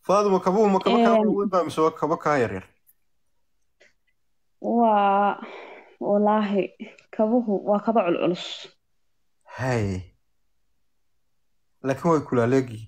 faaduma kabuhu ma kaba kaa Een, waaweyn baa mise waa kaba kaa yaryar waa wallaahi kabuhu waa kaba culculus hay laakiin way kulaaleegyihiin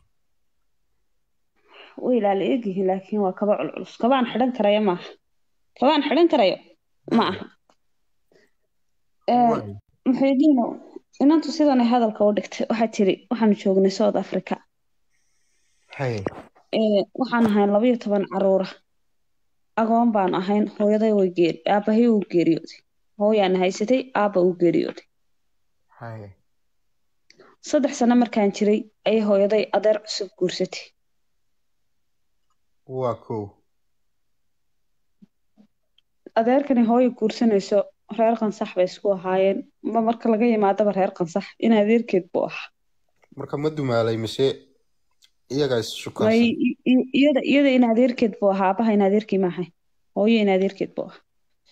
way ilaala egyihiin laakiin waa kaba culculus kabaan xidhan karaya maaha kabaan xidhan karayo ma aha Een, Waay. muxiidiino inantu sidanay hadalka u dhigtay waxaa tiri waxaanu joognay south africa hay Ee, waxaan ahayn labayo toban caruura agoon baan ahayn hooyaday way geeri aabahay uu geeriyooday hooyaan haysatay aabba uu geeriyooday hay saddex sano markaan jiray ayay hooyaday adeer cusub guursatay waa kow adeerkani hooyo guursanayso reer qansax bay isku ahaayeen ma marka laga yimaadaba reer qansax in adeerkeed buu ahaa marka ma dumaalay mise iyagaa is may shukaansan i- i- iyada iyada in adeerkeed buu ahaa aabaha in adeerkii ma ahayn hooyo in adeerkeed buu ahaa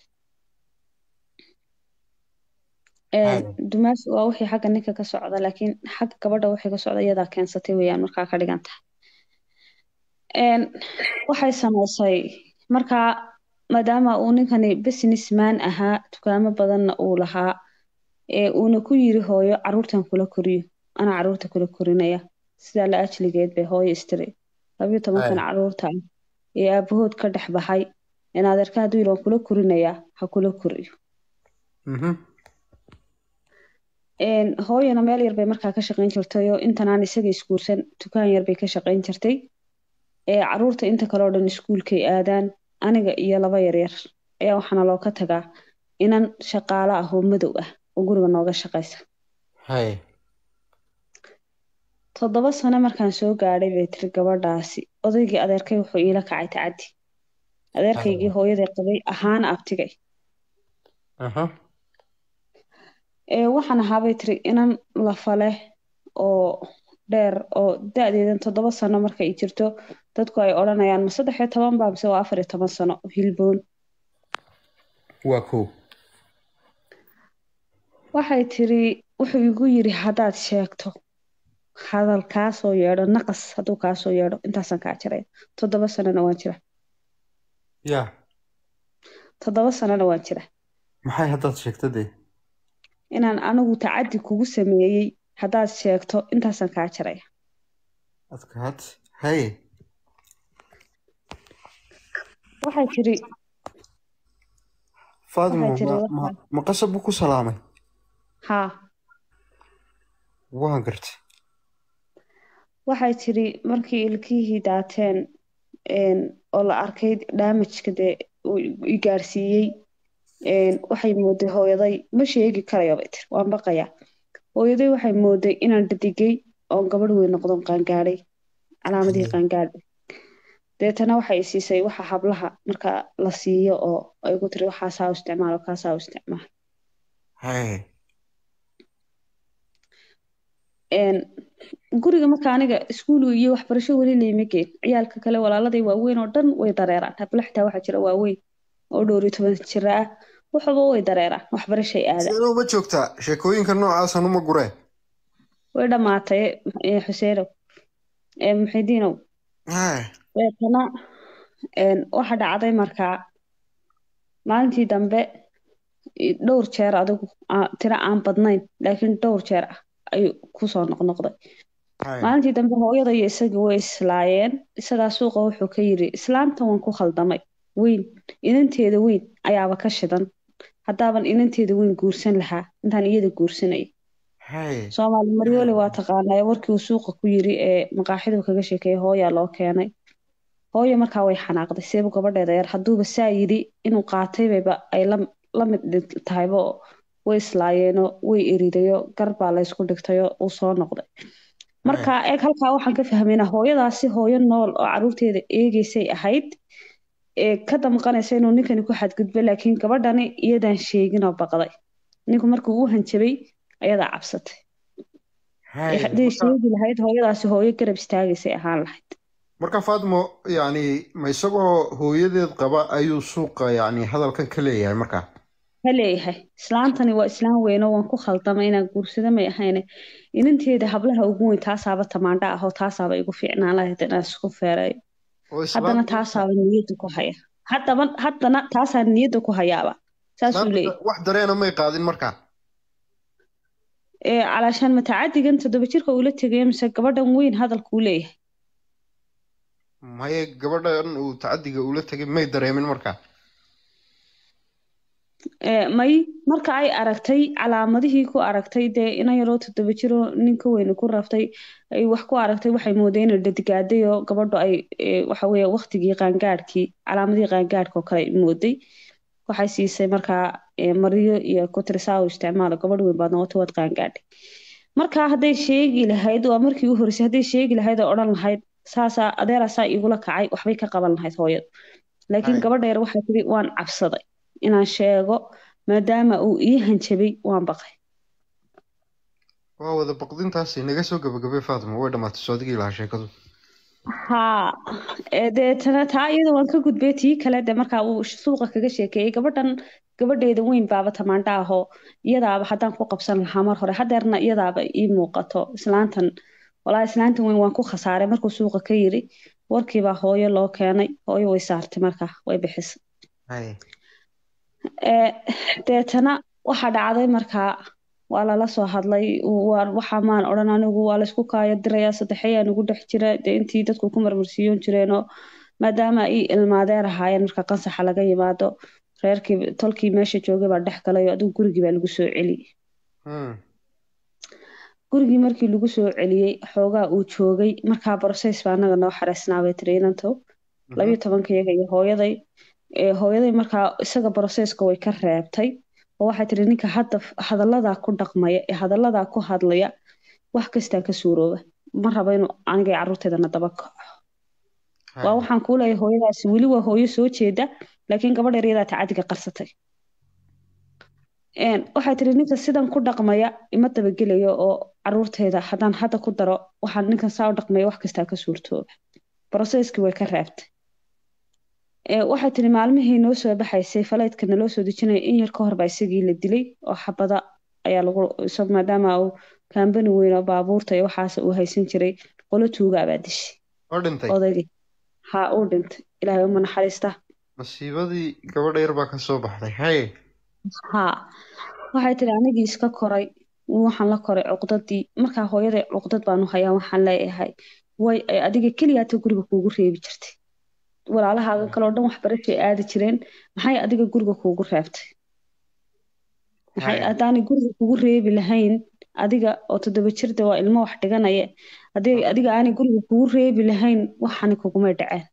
Een, hay dumaas waa wixii xagga ninka ka socda laakiin xagga gabadha wixii ka socda iyadaa keensatay weeyaan markaa ka dhigan tahay Een, waxay samaysay markaa maadaama uu ninkani businessman ahaa dukaamo badanna uu lahaa ee uuna ku yiri hooyo caruurtan kula koriyo anaa caruurta kula korinaya sidaa la ajligeed bay hooyo istiri labayo tobankan hay caruurta ah ee aabahood ka dhex baxay in adeerka hadduu yiri waan kula korinayaa ha kula koriyo mhm Een, hooyana meel yar bay markaa ka shaqayn jirtay oo intanaan isaga isguursan dukaan yar bay ka shaqayn jirtay ee caruurta inta kale oo dhan iskuulkay aadaan aniga iyo laba yaryar ayaa waxaana loo ka tagaa inan shaqaale ah oo madow ah oo guriga nooga shaqaysa hay toddoba sano markaan soo gaadhay bay tiri gabadhaasi odaygii adeerkay wuxuu iila kacay tacaddi hay adeerkaygii hooyaday qabay ahaana abtigay aha ee waxaan ahaabay tiri inan lafa leh oo dheer oo da-deedan toddoba sano marka ay jirto dadku ay odhanayaan ma saddex iyo toban baa mise waa afar iyo toban sano hilboon waa kow waxay tiri wuxuu igu yiri haddaad sheegto hadal kaa soo yeedho naqas hadduu kaa soo yeedho intaasaan kaa jiraya toddoba sanona waan jira ya toddoba sanona waan jira maxay haddaad sheegto dee inaan anigu tacaddi kugu sameeyey haddaad sheegto intaasaan kaa jiraya adkaad hay waxay tiri faadimo waxay tiri ma ma waxaa ma qasab buu ku salaamay haa waan gartay waxay tiri markii ilkihii daateen een, oo la arkay damageka dee uu i gaarsiiyey een, waxay mooday hooyaday ma sheegi karayo bay tiri waan baqayaa hooyaday waxay mooday inaan dhadigay oon gabadh weyn noqdon qaangaadhay calaamadihii qaangaadhay deetana waxay i siisay waxa hablaha marka la siiyo oo ay ku tiri waxaasaa u isticmaal oo kaasaa u isticmaal hay Een, guriga marka aniga iskuuliga iyo waxbarasho weli layma geen ciyaalka kale walaaladay waaweyn oo dhan way dareeraan habla xitaa waxaa jira waaweyn oo dhowr iyo toban jira ah waxba way dareeraan waxbarashay aadaan sidee uma joogtaa sheekooyinka noocaasan uma guree way dhammaatay eh, xuseenow eh, muxidiinow hay deetana een, waxa dhacday markaa maalintii dambe i- dhowr jeer adigu aa- tiro aan badnayn laakiin dhowr jeer ah ayuu kusoo noqnoqday hay maalintii dambe hooyada iyo isagii way islaayeen isagaa suuqa wuxuu ka yiri islaamta waan ku khaldamay weyn inanteeda weyn ayaaba ka shidan haddaaban inanteeda weyn guursan lahaa intaan iyada guursanay hay soomaali maryoole waa taqaanaa warkii uu suuqa ku yiri ee maqaaxidu kaga sheekeeyay hooyaa loo keenay hooyo markaa way xanaaqday seebu gabadheeda yar hadduuba saa yidhi inuu qaatay bayba ay la la mid dhig- tahayba oo way islaayeenoo way eridayo gar baa laysku dhigtayoo uu soo noqday marka eeg halkaa waxaan ka fahmaynaa hooyadaasi hooyo nool oo caruurteeda eegeysay ahayd ee ka damqanaysa inuu ninkani ku xadgudbo laakiin gabadhani iyadaan sheegin oo baqday ninku markuu u hanjabay ayadaa cabsatay hay ee hadday marka sheegi lahayd hooyadaasi hooyo garab istaagaysay ahaan lahayd marka faadimo yacni ma isagoo hooyadeed qaba ayuu suuqa yacni hadalkan ka leeyahay markaa ha leeyahay islaantani waa islaan weyn oo waan ku khaldamay inaan guursado may ahayne inanteeda hablaha ugu weyn taasaaba tamaandha ah oo taasaaba igu fiicnaan lahayd inaan isku feereeyo oo haddana islaanta taasaaba niyadda ku haya haddaba haddana taasaa niyadda ku hayaaba saasuu islaanta leeyahy wax dareena may qaadin markaa ee calaashaan matacadigan toddoba jirka uula tegaya mise gabadhan weyn hadalkuu leeyahay maye gabadhan uu tacadiga ula tegay may dareemin markaa ee may marka ay aragtay calaamadihii ku aragtay dee inan yaroo toddoba jiroo ninka weyne ku raftay ay wax ku aragtay waxay moodeen inay dhadigaaday oo gabadhu ay ee, waxa weeye waqtigii qaangaadhkii calaamadihii qaangaadhka oo kale ay mooday waxay siisay markaa ee, maryo iyo kutirsaa u isticmaalo gabadh weyn baad noqotay waad qaangaadhay markaa hadday sheegi lahayd waa markii u horreysay hadday sheegi lahayd oo odhan lahayd saasaa adeeraasaa igula kacay waxbay ka qaban lahayd hooyadu laakiin Hay. gabadha yar waxay tiri waan cabsaday inaan sheego maadaama uu ii hanjabay waan baqay waa wada baqdintaasi naga soo gabagabay faatimo way dhammaatay soo adigii lahaa sheekadu haa ee deetana taa iyada waan ka gudbay tii kale de markaa uu suuqa kaga sheekeeyey gabadhan gabadheeda weyn baaba tamaandha ahoo iyadaaba haddaan ku qabsan lahaa mar hore hadeerna iyadaaba ii muuqato islaantan walaa islaantan weyn waan ku khasaaray markuu suuqa ka yiri warkiibaa hooyo loo keenay hooyo way saartay markaa way bixisay hay ee deetana waxaa dhacday markaa waa lala soo hadlay waa waxa maan odhan anigu waa laysku kaaya dirayaa saddexeyaa nagu dhex jira dee intii dadku ku marmarsiiyoon jireenoo maadaama ay ilmaadeer ahaayeen marka qansaxa laga yimaado reerkii tolkii meesha joogay baa dhex galay oo adigu gurigii baa lagu soo celiyey Hmm. gurigii markii lagu soo celiyey xoogaa uu joogay markaa borsays baa anaga noo xareysnaa bay tiri inantow labiyo tobankayaga iyo hooyaday ee hooyaday markaa isaga boroseyska way ka reebtay oo waxay tiri ninka hadda hadalladaa ku dhaqmaya ee hadalladaa ku hadlaya wax kastaa ka suurooba ma rabo inuu aniga iyo carruurteedana daba kaco Hay. waa waxaan kuu leeyahay hooyadaasi weli waa hooyo soo jeeda laakiin gabadh yaryadaa tacadiga qarsatay Een, waxay tiri ninka sidan ku dhaqmaya ima dabagelayo oo caruurteeda haddaan hadda ku daro waxaan ninkan saa u dhaqmaya wax kastaa ka suurtooba broseskii way ka reebtay Ee, waxay tiri maalmihii noo soo baxaysay faleydka naloo soo dejinaya in yar ka hor baa isagii la dilay oo xabada ayaa lagu isag maadaama uu kaambani weyn oo baabuurta iyo waxaas uu haysan jiray qolo tuugaa baa dishay oo dhintay odaygii haa uu dhintay ilaahay uma naxariista masiibadii gabadha yar baa ka soo baxday hay haa waxay tiri anigii iska koray waxaan la koray cuqdadii markaa hooyaday cuqdad baanu hayaa waxaan leeyahay way ay adiga keliyaata guriga kuugu reebi jirtay walaalahaaga kale oo dhan waxbarashay aadi jireen maxay adiga guriga kuugu reebtay maxay Hay. haddaanay guriga kugu reebi lahayn adiga oo toddoba jirda waa ilmo wax dhiganaya haddii adiga aanay guriga kugu reebi lahayn waxani kugumay dhaceen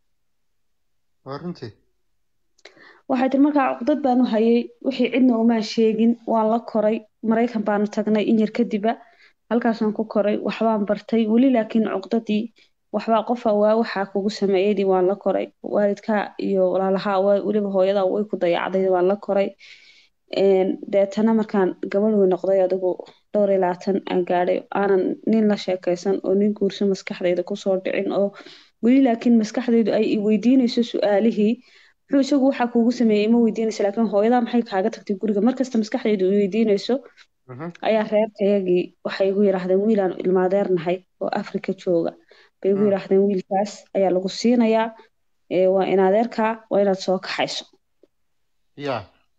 waa runtii waxay tiri markaa cuqdad baanu hayay wixii cidna umaan sheegin waan la koray maraykan baanu tagnay in yar kadiba halkaasaan ku koray waxbaan bartay weli laakiin cuqdadii waxbaa qofa waa waxaa kugu sameeyadii waan la koray waalidkaa iyo walaalahaa waa weliba hooyadaa way ku dayacday waan la koray Een, deetana markaan gabadh wey noqday adigu dhowr iyo labaatan aan gaadhay aanan nin la sheekaysan oo nin guurso maskaxdayda kusoo dhicin oo weli laakiin maskaxdaydu ay i weydiinayso su-aalihii muxuu isagu waxaa kuugu sameeyey ma weydiinaysa laakiin hooyadaa maxay kaaga tagtay guriga markasta maskaxdaydu i weydiinayso Mhm. ayaa reerkayagii waxay igu yidhaahdeen wiilaan ilmaadeernahay oo afrika jooga bay igu Mm. yidhaahdeen wiilkaas ayaa lagu siinayaa ee, waa in adeerkaa waa inaad soo kaxayso ya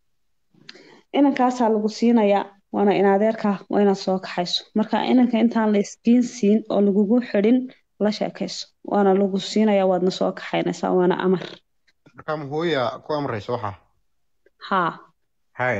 inankaasaa lagu siinayaa waana in adeerkaa waa inaad soo kaxayso marka inanka intaan la iskiin siin oo lagugu xidhin la sheekayso waana lagu siinayaa waadna soo kaxaynaysaa waana amar markaa ma hooya ku amraysa waxa haa hay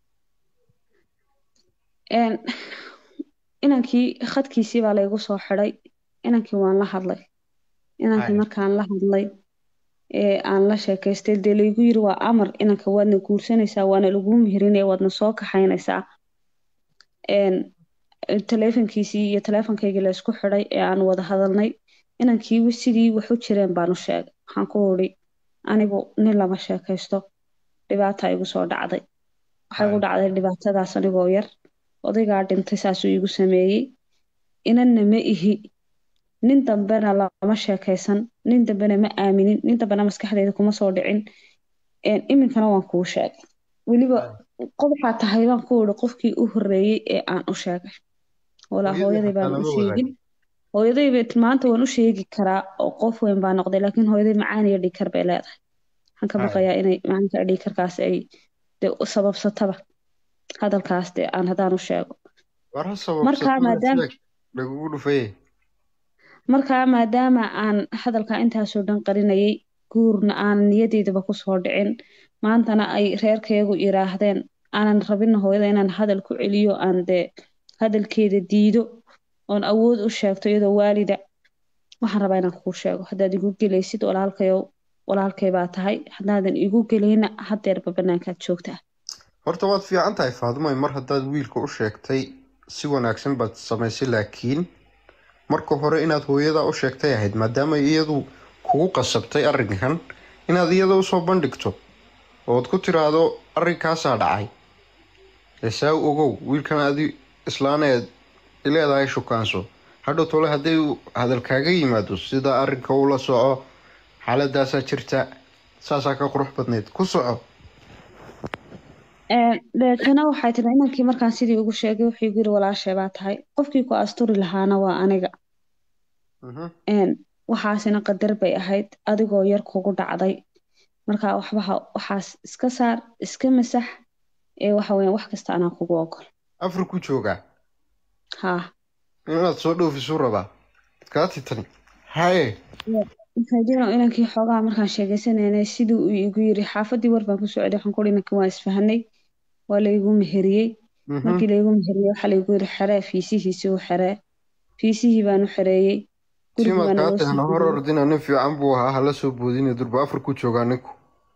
Een, inankii khadkiisii baa laygu soo xidhay inankii waan la hadlay inankii Hay. markaan la hadlay ee aan la sheekaystay dee laygu yiri waa amar inanka waadna guursanaysaa waana laguu mihirinaya waadna soo kaxaynaysaa Een, taleefankiisii iyo taleefankaygii la isku xidhay ee aan wada hadalnay inankii sidii wax u jireen baanu sheegay waxaan ku uri anigu nin lama sheekaysto dhibaata igu soo dhacday waxay igu Hay. dhacday dhibaatadaas anigoo yar odaygaa dhintay saasuu igu sameeyey inanna ma ihi nin dambena lama sheekaysan nin dambena ma aaminin nin dambena maskaxdayda kuma soo dhicin Een, iminkana waan kuu sheegay weliba qof waxaa tahay baan ku uri qofkii u horreeyey ee aan u sheegay walaa Hooyadii hooyaday xataa baan u lama sheegin hooyadayba maanta waan u sheegi karaa oo qof weyn baa noqday laakiin hooyaday macaan iyo dhiikar bay leedahay waxaan ka Hay. baqayaa inay macaanka dhiikarkaas ay dee u sababsataba hadalkaas dee aan haddaan u sheego war ha Markaa sababsato maadaama- sheeg lagugu dhufaye markaa maadaama aan hadalka intaasoo dhan qarinayay guurna aanan niyadeydaba kusoo dhicin maantana ay reerkaygu yiraahdeen aanan rabin hooyada inaan hadal ku celiyo aan dee hadalkeeda diido oon awood u sheegto iyadoo waalida waxaan rabaa inaan kuu sheego haddaad igu gelaysid walaalkayow walaalkay baa tahay haddaadan igu gelayna hadeerba banaankaad joogtaa horta waad fiican tahay faadumay mar haddaad wiilka u sheegtay si wanaagsan baad samaysay laakiin marka hore inaad hooyadaa u sheegtay ahayd maadaama iyadu kugu qasabtay arrinkan inaad iyada usoo bandhigto ood ku tiraahdo arrinkaasaa dhacay eesaa u ogow wiilkan adi islaaneed ileedahay shukaanso hadhow tole hadday uu hadal kaaga yimaado sida arrinka ula soco xaaladaasaa jirta saasaa ka qurux badnayd ku soco deetana waxay tiri inankii markaan sidii ugu sheegay wuxuu igu yiri walaashay baa tahay qofkii ku asturi lahaana waa aniga Mhm. een waxaasina qadar bay ahayd adigoo yar kugu dhacday marka waxbaha waxaas iska saar iska masax ee waxa weeyaan wax kasta anaa kugu ogol afar ku joogaa haa inaad soo dhoofisu rabaa kaa titani haye faaidino inankii xoogaa markaan sheegeysanaynay sidii uu igu yiri xaafadii war baan ku socday waxaan ku inankii waa isfahanay waa laygu meheriyey Mhm. markii laygu meheriyey waxaa laygu yiri xeree fiisihiisii u xeree fiisihii baan u xereeyey gurigii simaad baa kaa naloo soo tahna hor geliyey. ordina nin fiican buu ahaa hala soo boodina durba afar ku joogaa ninku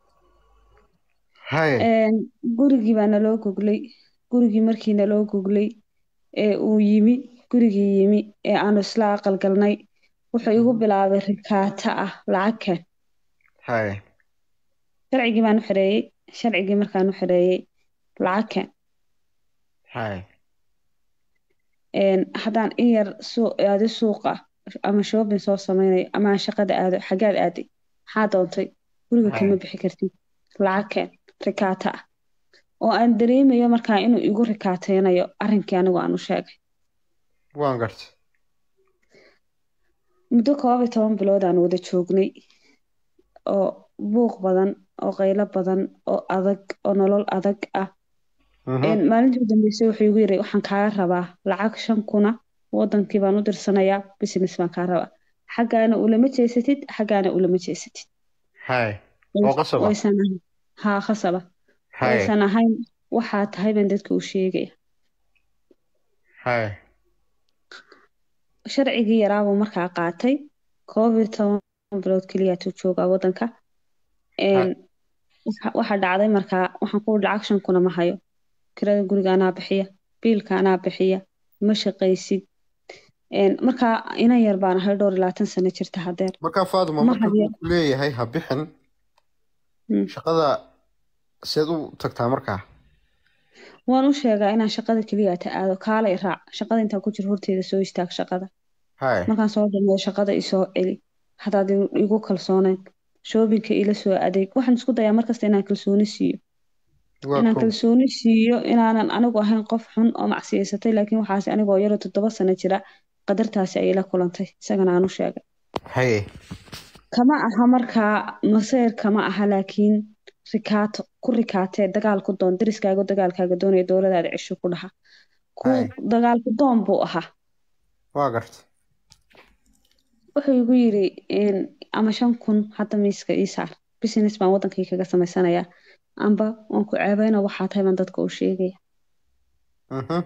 haye Een, gurigii baa naloo goglay gurigii markii naloo goglay ee uu yimi gurigii yimi ee aanu isla aqal galnay wuxuu igu bilaabay rikaata ah lacag keen haye sharcigii baan u xereeyey sharcigii markaan u xereeyey lacag keen haye Een, haddaan in yar suu aado suuqa ama shopping soo sameynayo ama aan shaqada aado xaggaad aaday maxaa doontay guriga Hay. kama bixi kartid lacag keen rikaata ah oo aan dareemayo markaa inuu igu rikaateynayo arrinkii anigu aan u sheegay waan garta muddo koob iyo toban bilood aan wada joognay oo buuq badan oo qaylo badan oo adag oo nolol adag ah Mhm. Een, maalintii u dambeysay wuxuu igu yiri waxaan kaaga rabaa lacag shan kuna wadankii baan u dirsanayaa business baan kaa rabaa xaggaana ulama jeesatid xaggaana ulama jeesatid haye oo qasaba waysan ahayn haa khasaba haye waysan ahayn waxaa tahay baan dadka u sheegaya haye sharcigii yaraabuu markaa qaatay koob iyo toban bilood keliyaatu joogaa wadanka Een, waxa- waxaa dhacday markaa waxaan ku lacag shan kuna ma hayo kirada guriga anaa bixiya biilka anaa bixiya ma shaqaysid Een, markaa inan yar baan ahay dhowr iyo labaatan sano jirta hadeer markaa faaduma Ma marka hayo. uu ku leeyahay ha bixin Mm. shaqada seed u tagtaa markaa waan u sheegaa inaan shaqada keliya ta aado kaala i raac shaqada intaan ku jiro horteeda soo istaag shaqada haye markaan soo dhameeyo shaqada isoo celi hadaad igu- igu kalsooneyn shoobinka ila soo adeeg waxaan isku dayaa markasta inaan kalsooni siiyo waa inaan kow kalsooni siiyo inaanan anigu ahayn qof xun oo macsiyaysatay laakiin waxaas anigoo yaro toddoba sano jira qadartaasi ayay la kulantay isagana aan u sheegay haye kama aha markaa masayr kama aha laakiin rikaato ku rikaatee dagaal ku doon deriskaaga dagaalkaaga doonaya dowladaada cisho ku dhaha ku Hay. dagaalku doon buu ahaa waa garta wuxuu igu yiri een, ama shan kun hadda miiska ii saar business baan wadankii kaga samaysanayaa amba waan ku ceebeyna waxaa tahay baan dadka u sheegaya Mhm.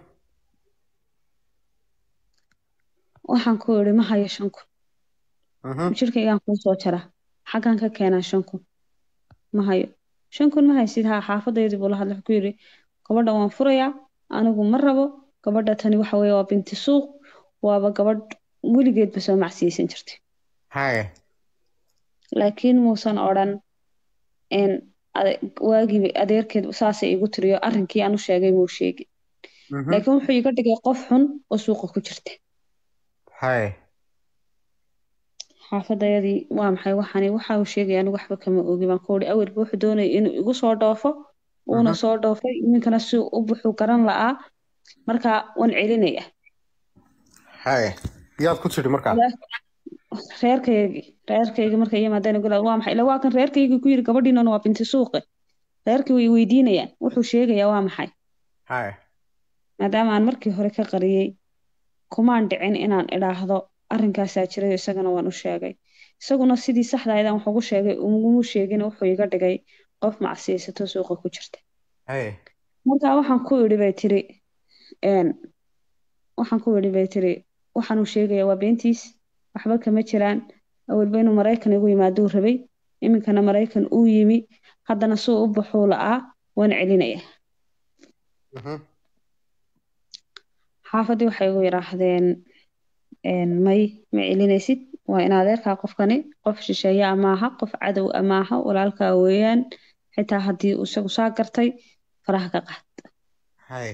waxaan ku iri ma hayo shan kun Mhm. jirkaygaan kuu soo jaraa xaggaan ka keenaa shan kun ma hayo shan kun ma haysid haa xaafadeydii buu la hadlay wuxuu ku yiri gabadha waan furayaa anigu ma rabo gabadha tani waxa weeye waa binti suuq waaba gabadh weligeedba soo macsiyeysan jirtay haye laakiin muusan odhan een, ade- waagii adeerkeed saasay igu tiriyo arrinkii aan u sheegay muu sheegi Mhm. laakiin wuxuu iga dhigay qof xun oo suuqa ku jirta haye xaafadayadii waa maxay waxani waxa uu sheegaya anigu waxba kama ogi baan ku uri awalba wuxuu doonayay inuu igu soo dhoofo uuna Mhm. soo dhoofay iminkana si u buxuu garan la'aa marka waan celinaya haye yaad ku tidhi markaa reerkaygii reerkaygii markay yimaadeen gula waa maxay ila waa kan reerkaygii ku yiri gabadhiinan waa binti suuqe reerkii way weydiinayaan wuxuu sheegayaa waa maxay haye maadaama aan markii hore ka qariyey kumaan dhicin inaan idhaahdo arrinkaasaa jirayo isagana waan u sheegay isaguna sidii saxda ahayd aan wax ugu sheegay ugumu sheegin wuxuu iga dhigay qof macsiyaysato suuqa ku jirta haye marka waxaan ku idhi bay tiri een, waxaan ku idhi bay tiri waxaan uu sheegaya waa beentiis waxba kama jiraan awalba inuu maraykan igu yimaaduu rabay iminkana maraykan uu yimi haddana suu u baxuu la'aa waan celinaya Mhm. xaafadii waxay igu yidhaahdeen een, may ma celinaysid waa in adeerkaa qofkani qof shisheeye amaaha qof cadow amaaha walaalkaa weeyaan xitaa haddii uu isagu saa gartay faraha ka qaad haye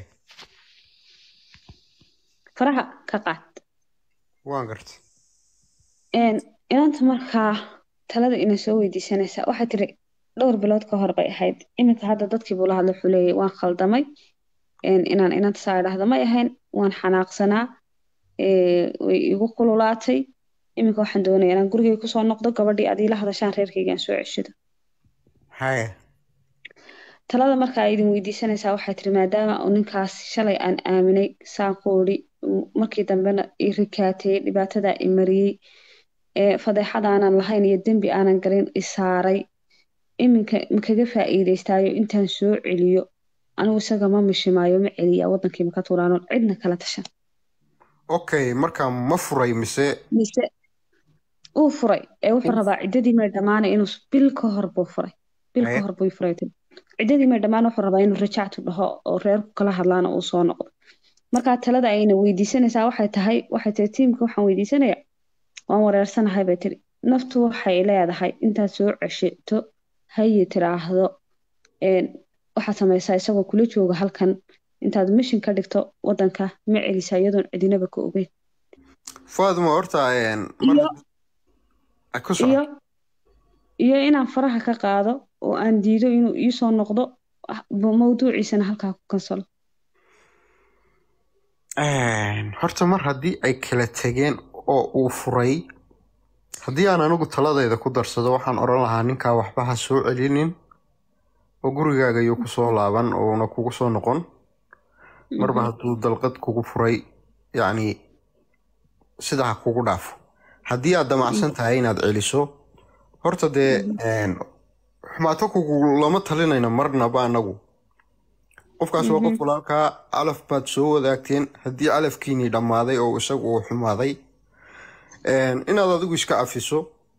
faraha ka qaad waan gartay een, inanta markaa talada ina soo weydiisanaysaa waxay tiri dhowr bilood ka hor bay ahayd iminka hadda dadkii buu la hadla wuxuu leeyahay waan khaldamay een, inaan inanta saa idhaahda may ahayn waan xanaaqsanaa ee, way igu kululaatay iminka waxaan doonaya inaan gurigay kusoo noqdo gabadhii adii la hadashaan reerkaygaan soo ceshido haye talada marka ay idin weydiisanaysaa waxay tiri maadaama uu ninkaas shalay aan aaminay saan ku idhi uu markii dambena i rikaateeyey dhibaatadaa i mariyey ee fadeexad aanan lahayn iyo dembi aanan galin i saaray iminka makaga faa'iidaystaayo intaan soo celiyo anigu isaga ma mishimaayo ma celiya wadankii maka tuuraano cidna kala tashan okay markaa ma furay mise mise uu furay ee wuxuu rabaa ciddadii may dhammaanay inuu s- bil ka hor buu furay bil ka Haye. hor buu i furay tiri ciddadii may dhammaan wuxuu rabaa inuu rajactu dhaho oo reerku kala hadlaana uu soo noqdo markaa talada ayna weydiisanaysaa waxay tahay waxay tiri tiimka waxaan weydiisanaya waan wareersanahay bay tiri naftu waxay leedahay intaad soo ceshato hayi tiraahdo een, waxaad samaysaa isagoo kula jooga halkan intaad mishin ka dhigto wadanka ma celisaa iyadoon cidinaba ka ogeyn faaduma horta een, mar iyo Ah, ku soco iyo iyo inaan faraha ka qaado oo aan diido inuu iisoo noqdo ah, bu- mawduuciisana halkaa ku kansalo Een, horta mar haddii ay kala tegeen oo uu furay haddii aan anigu taladayda ku darsado waxaan odhan lahaa ninkaa waxba ha soo celinin oo gurigaaga iyo kusoo laaban oona kugu soo noqon marba Mhm. hadduu dalqad kugu furay yacni sida ha kugu dhaafo haddii aad damacsan tahay inaad celiso horta dee een, xumaato kugu lama talinayna marnaba anagu qofkaas waa qof walaalkaa calaf baad soo wadaagteen haddii calafkiinii dhammaaday oo isagu uu xumaaday een, inaad adigu iska cafiso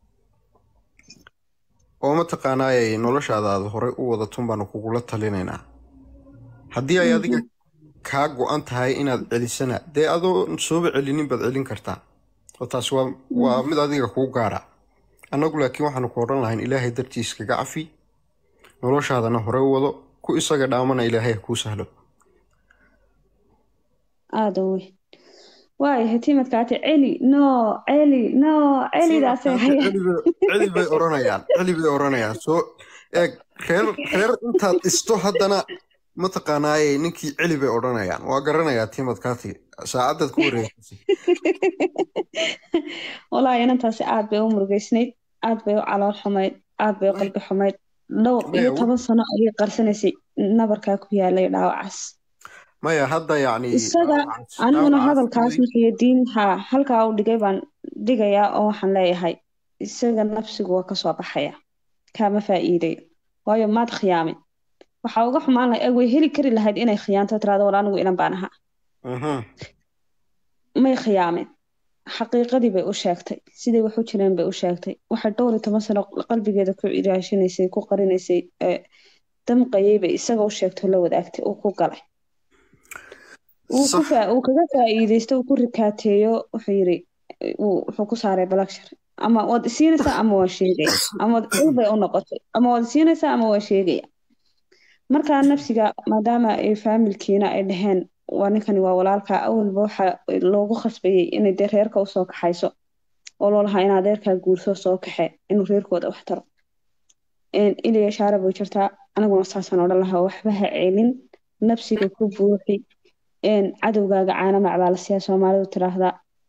oo mataqaanaayay noloshaada aad horey u wadatun baanu kugula talinaynaa haddii ay adiga kaa go-an tahay inaad celisana dee adoo sooba celinin baad celin kartaa oo taas waa waa mid adiga kuu gaara annagu laakiin waxaanu ku odhan lahayn ilaahay dartiis kaga cafi noloshaadana hore u wado ku isaga dhaamana ilaahay ha kuu sahlo aada u weyn waayahay timadkaati celi no celi no celidaasay hayaan celi bay- celi bay oranayaan celi bay oranayaan soo eeg reer reer intaad dhisto haddana mataqaanaaye ninkii celi bay odhanayaan waa garanayaa timadkaati saacadaad ku wareegsay walaahi inantaasi aad bay u murugeysnayd aad bay u calool xumayd aad bay u qalbi xumayd dhowr iyo Maya, toban sano ayay qarsanaysay nabarkaa ku yaalay dhaawacaas maya hadda yacni isaga dhaawacaas- aniguna dhaawacaas hadalkaas way- markii diin ha halkaa u dhigay baan dhigayaa oo waxaan leeyahay isaga nafsigu waa kasoo baxaya kaama faa'iidayo waayo maad khiyaamin waxaa uga xumaan lahay way heli kari lahayd inay khiyaanto tiraado war anigu inan baan ahaa Mhm. may khiyaamin xaqiiqadii bay u sheegtay siday wax u jireen bay u sheegtay waxay dhowr iyo toban sano qalbigeeda ku iraashinaysay ku qarinaysay ee damqayay bay isaga u sheegtay oo la wadaagtay uu ku galay uu ku Sax. faa- uu kaga faa'iidaysto uu ku rikaateeyo wuxuu yiri uu- wuxuu ku saaray balakshar ama waad isiinaysaa ama waa sheegaya ama waad cil bay u noqotay ama waad isiinaysaa ama waa sheegaya markaa nafsiga maadaama ay faamilkiina ay dhaheen waa ninkani waa walaalka awalba waxa loogu khasbayay inay dee reerka usoo kaxayso oo loo lahaa in adeerkaa guurso soo kaxe inuu reerkooda wax taro iliya shaara bay jirtaa aniguna saasaan odhan lahaa waxba ha celin nafsiga ku buuxi cadowgaaga caana macbaalasiyaa soomaalidu tiraahdaa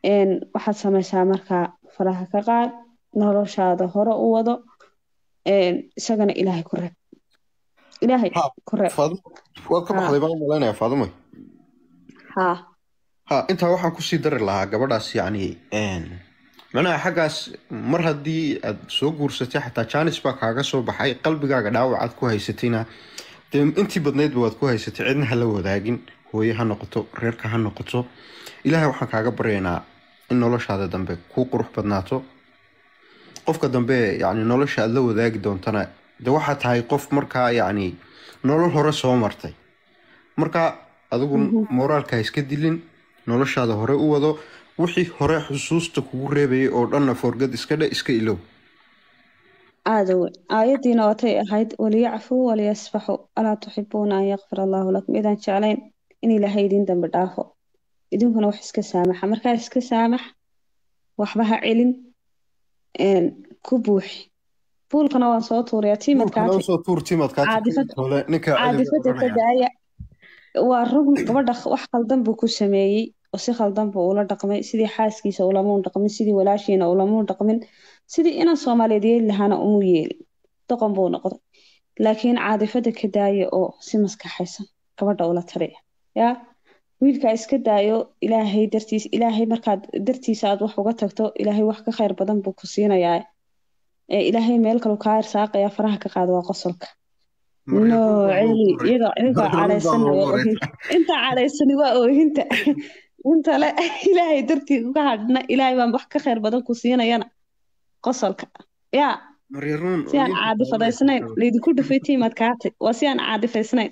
een, waxaad samaysaa markaa faraha ka qaad noloshaada hore u wado een, isagana ilaahay ku reeb ilaahay Ha, ku reeb Faadimo waad ka Ha. baxday baan u malaynayaa Faadimo haa ha intaa waxaan kusii dari lahaa gabadhaas yacni een, macnaha xaggaas mar haddii aad soo guursatay xataa jaanis baa kaaga soo baxay qalbigaaga dhaawac aad ku haysatayna dee intii badnaydba waad ku haysatay cidna ha la wadaagin hooye ha noqoto reerka ha noqoto ilaahay waxaan kaaga baryaynaa in noloshaada dambe kuu qurux badnaato qofka dambe yacni nolosha aad la wadaagi doontana de waxaa tahay qof markaa yacni nolol hore soo martay marka adigu Mhm. moraalka ha iska dilin noloshaada hore u wado wixii hore xusuusta kugu reebayay oo dhanna forgad iska dhe iska ilow aada weyn aayaddiina watay ahayd waliyacfuu waliyasfaxuu alaa tuxibuuna an yakfir allaahu lakum idaan jeclayn in ilaahay idin dambi dhaafo idinkuna wax iska saamaxa markaa iska saamax waxba ha celin een, ku buuxi buulkana waan soo tuurayaa tiimadkaati soo tuur timadkaa Caadifad- hole ninka caadifada ka daaya waa run gabadha wax khaldan buu ku sameeyey oo si khaldan buu ula dhaqmay sidii xaaskiisa ulamuun dhaqmin sidii walaashiina ulamuun dhaqmin sidii inan soomaaliyeed yeeli lahaana umu yeelin doqon buu noqday laakiin caadifada ka daaya oo si maskaxaysan gabadha ula taliya yaa wiilkaa iska daayo ilaahay dartiis ilaahay markaad dartiisa aad wax uga tagto ilaahay wax ka khayr badan buu ku siinayaa ee ilaahay meel kalu kaa irsaaqaya faraha ka qaada waa qosolka no celi iyagoo iyagoo cadhaysana waa oohinta inta cadhaysani waa oohinta inta le ilaahay dartii uga hadhna ilaahay baan wax ka khayr badan ku siinayana qosolka yaa maryaruun si aan caadifadaysnayn laydinku dhufay tiimaad kaatay waa si aan caadifaysnayn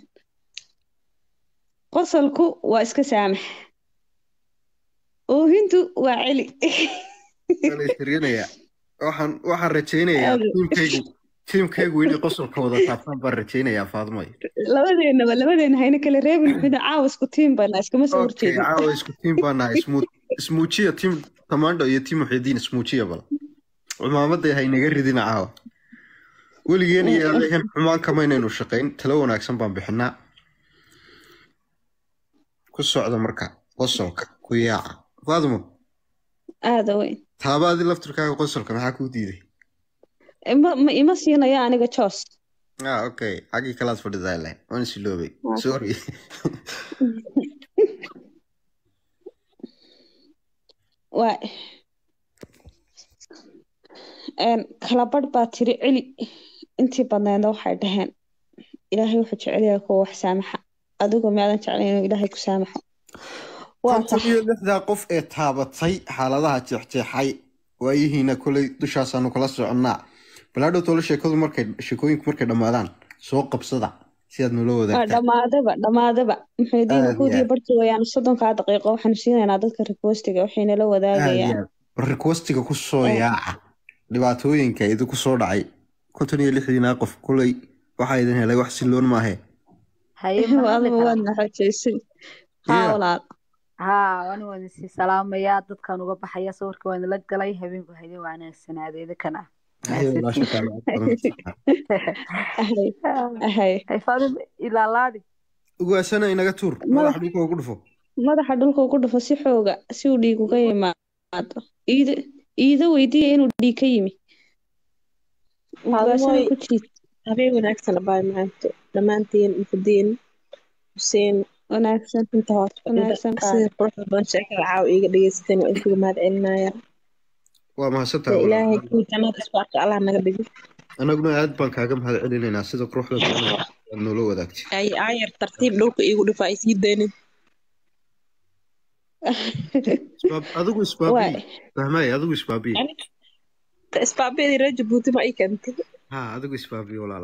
qosolku waa iska saamax oohintu waa celi tirinayaa waxaan waxaan rajaynayaa Aad- tiimkaygu tiimkaygu inay qosolka wada taabtaan baan rajaynayaa faadmay labadeenaba labadeena hayna kala reebin mida caawa isku tiim bayna iskama soo okay horjeedin caawa isku tiim baan nahay ismuu ismuujiya tiim tamaandho iyo tiim muxidiin ismuujiya bal cumaamaday haynaga ridina caawa weligeen iyo adeegan xumaan kamaynaynu shaqayn talo wanaagsan baan bixinaa ku socda marka qosolka ku yaaca faadmo aada weyn taabaadii laftirkaaga qosolka maxaa kuu diiday ma ma ima siinaya aniga joos ah okay xaggii kalaad fadhidaa ilahay waan isiloobay Ah. sorry waa een, kala badh baa tiri celi intii badneedna waxay dhaheen ilaahay wuxuu jecel yahay kuwa wax saamaxa adigoo miyaadan jeclayn inuu ilaahay ku saamaxo waa konton tax iyo lixdaa qof ee taabatay xaaladaha jeexjeexay waayihiina kolay dushaasaanu kala soconnaa balaadhow tolo sheekadu markay sheekooyinku markay dhammaadaan soo qabsada si aad nula waa wadaagtaan dhammaadaba dhammaadaba maxay diin Aad kood iyo iyo aad. barhkii wayaan soddonkaa daqiiqo waxaanu siinaynaa dadka requestiga waxay nala wadaagayaan requestiga ku soo Eh. yaaca dhibaatooyinka idinku soo dhacay konton iyo lixdiinaa qof kolay waxaa idin helay wax siloon maahe haye ma hadli adigu karaa waad naxojeysay haa Yeah. walaal haa waan waan isii salaamayaa dadkan uga baxaya sawirka waan la galay habeenku hayde wanaagsanaadeeda kana Haye, walaasha kaa lacag badan. ahay ahay hay faadim ilaalaadi ugaasana inaga tuur madaxa dhulka ugu dhufo madaxa dhulka ugu dhufo si xooga si uu dhiig uga yimaado iida iida weydiiya inuu dhiig ka yimi ugaasana Maalmoy ku jiid habeen wanaagsan abaa macaanto dhammaantiin muxudiin xuseen wanaagsan inta hoos wanaagsan qaad sida quruxda badan sheekada caawa iiga dhegeysateen waa idinkuga mahad celinaya waa mahadsantahay dee ilaahay walaal. kuwii jannada isku arka allah naga dhigo anaguna aad baan kaaga mahad celinaynaa sida quruxda badan ee aad noola wadaagtay ay aayar tartiib dhulka iigu dhifa ay sii daynin Isbaab- adigu waay isbaabiyi fahmay adigu isbaabiyi isbaabeedii reer jabuuti ma ii keentay ha adigu isbaabiyi walaala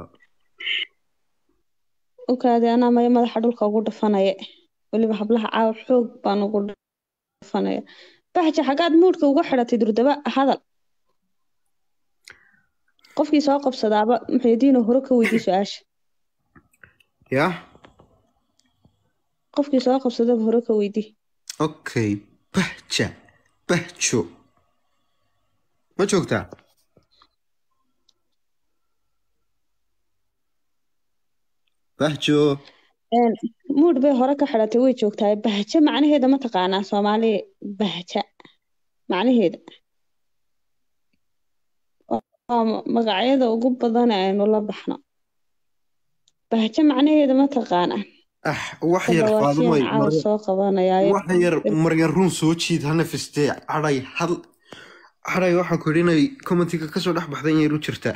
ukaadi anaa maya madaxa dhulka ugu dhufanaya weliba hablaha caawa xoog baan ugu dhufanaya baxja xaggaad muudhka uga xidhatay durdaba hadal qofkii soo qabsadaaba muxuudiinoo hore ka weydii su-aasha yah qofkii soo qabsadaba hore ka weydii okay bahja bahjo ma joogtaa bahjo Een, muudh bay hore ka xidhatay way joogtaa bahja macnaheeda ma taqaanaa soomaaliya bahja macnaheeda waa magacyada ugu badan ee aynu la baxno bahjo macnaheeda ma taqaana ah wax yar faadumay caawa mar- soo qabanayaayo wax yar maryan run soo jiid hana fistee cadhay hal cadhay waxaan ku yidhi inay commentiga kasoo dhex baxday in yar u jirtaa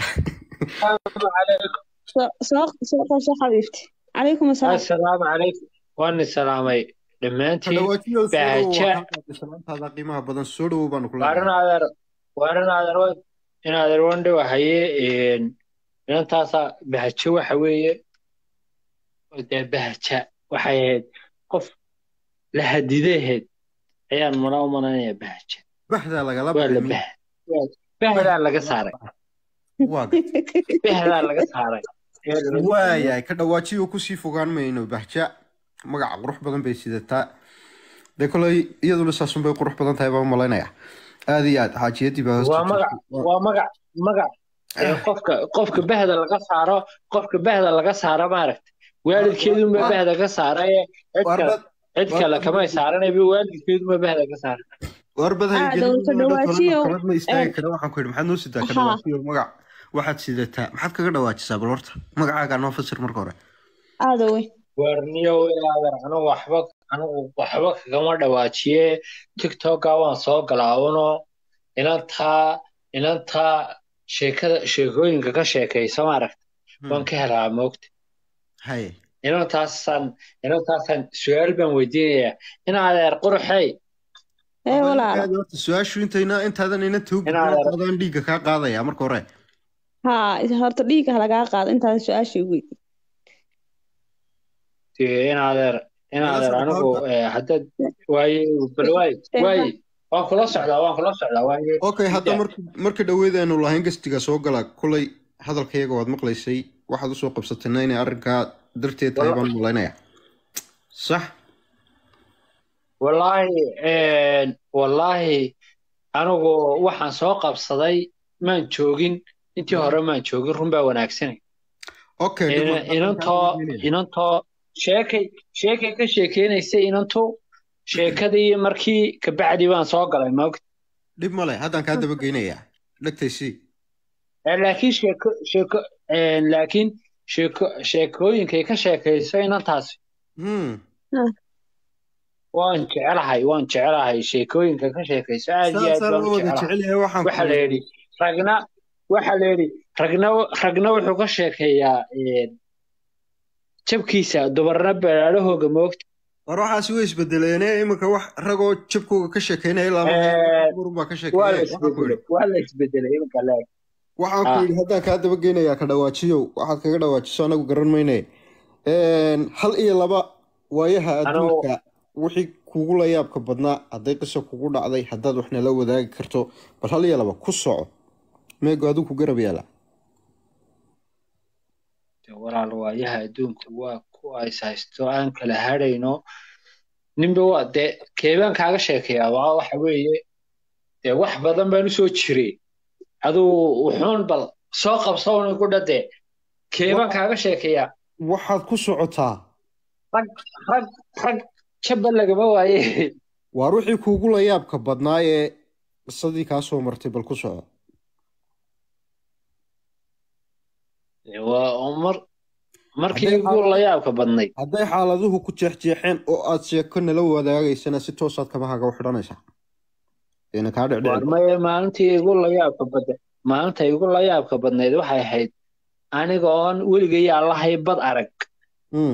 soo soo soo qabso xabiibti calaykum asalaam assalaamu calaykum waana salaamay dhammaantiin kadhawaajiyo soo dhowow Bahja. waa halkaas salaantaada qiimaha badan soo dhowow baanu kula waarin adeer waarin adeer wa- in adeer wandhe wahaye inantaasa bahjo waxa weeye dee bahja waxay ahayd qof la hadidaheed ayaan mana u malanaya bahja bahdaa lagala waa la baxay bah bahdaa laga saaray waa bahdaa laga saaray waayahay ka dhawaajiyo kusii fogaan mayno bahja magaca qurux badan bay sidataa dee koley iyaduna saasun bay qurux badan tahay baan malaynaya aad iyo aad xaajiyadii baa hoosta waa magac jirtay. waa magac magac ee qofka qofka bahda laga saaro qofka bahda laga saaro maaragta waalidkeedunba bahda ka saaray cid Waar kale bad- cid kale kamay saaranayba waalidkeedunba bahda ka saaray waar bad Ah, haygelin dawlad ka dhawaajiyo. kalad ma istaagi Eh. kara waxaan ku yidhi maxaad noo sidaa ka Haa. dhawaajiyo magac waxaad sidataa maxaad kaga dhawaajisaa bal horta magacaagaa noo fasir marka hore aada weyn warniyow ilaadan anigu waxba anigu waxba kagama dhawaajiye tiktoka waan soo galaa uno inantaa inantaa sheekada sheekooyinka ka sheekaysa maaragta waan ka helaa moogta haye inantaasaan inantaasaan su-aal baan weydiinayaa in adeer quruxey ee walaala Aad horta su-aashu intayna intaadan ina toog Inaad- intaadan dhiigga kaa qaadaya marka hore haa horta dhiigga lagaa qaado intaada su-aasha weydi Dee in adeer in Ila adeer socdo anigu halka. eh, haddaad waaye bal waay waay waan kula socdaa waan kula socdaa waaye okay hadda marka marka dhaweydaynu lahayn gastiga soo gala kulay hadalkayaga waad maqlaysay waxaad usoo qabsatayna inay arrinkaa darteed tahay baan malaynaya sax wallaahi een, wallaahi anigu waxaan soo qabsaday maan joogin intii hore maan joogin run baa wanaagsanay okay Ina- dhib ma- inantoo inantoo sheekay sheekay ka sheekeynaysay inantu sheekadii markii kabacdi baan soo galay maogta dhib male haddaan kaa daba geynayaa dhegtaysi Eh, laakiin sheeko sheeko een, laakiin sheeko sheekooyinkay ka sheekayso inantaasi hmm waan jecelahay waan jecelahay sheekooyinka ka sheekayso aad iyo aad saasaan baan la u wada jecelahay jecel yahay waxaan waxa la yidhi ragna waxa la yidhi ragna ragna wuxuu ka sheekeeyaa een, jabkiisa dumarna beeraadahooga moogta war waxaasi way isbedeleene iminka wax ragoo jabkooga ka sheekeynaya ilaa Eh, baa ka waa la sheekeeya waxaan ku isbedelay yidhi waa la isbedelay iminka leeg waxaan ku Ah. yidhi haddaan kaa daba geynayaa ka dhawaajiyow waxaad kaga dhawaajiso anagu garan mayne Een, hal iyo laba waayaha Anigu- adduunka wixii kugu la yaabka badnaa hadday qiso kugu dhacday haddaad wax nala wadaagi karto bal hal iyo laba ku soco meego adigu ku garab yaala Dee walaal waayaha adduunka waa ku ays haysto aan kala hadhayno ninba waa dee keebaan kaaga sheekeeyaa waa waxa weeye dee wax badan baan usoo jiray aduu wuxuun bal soo qabsawna ku dhade keebaan kaaga sheekeeyaa waxaad ku socotaa rag rag rag jabba lagama waaye waar wixii kuugu la yaabka badnaa ee qisadii kaa soo martay bal ku soco Dee waa oo mar markii Hadday ugu la yaabka badnayd hadday xaaladuhu ku jeexjeexeen oo aad sheeko nala wadaagaysana si toosaad kabahaga u xidhanaysaa ina kaa waar dhecdhec maye maalintii igu la yaabka badnayd maalinta igu la yaabka badnayd waxay ahayd aniga oon weligay allahay bad arag Hmm.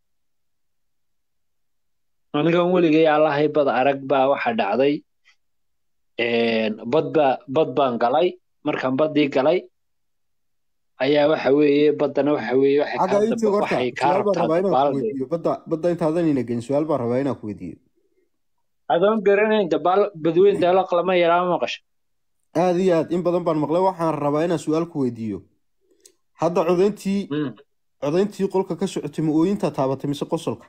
anigan weligay allahay bad arag baa waxa dhacday een, bad baa bad baan galay markaan baddii galay ayaa waxa weeye baddana waxa weeye waxay xagga kaa intii daba- horta waxay kaa su-aal baan rabtaa rabaa inaan ku dabaalde weydiiyo badda badda intaadan ina gelin su-aal baan rabaa inaan ku weydiiyo adoon garanayn dabaal badweyn daalo qalama yaraa maqasha aad iyo aad in badan baan maqlay waxaan rabaa inaan su-aal ku weydiiyo hadda codayntii Mm. codayntii qolka ka socotay ma ooyintaa taabatay mise qosolka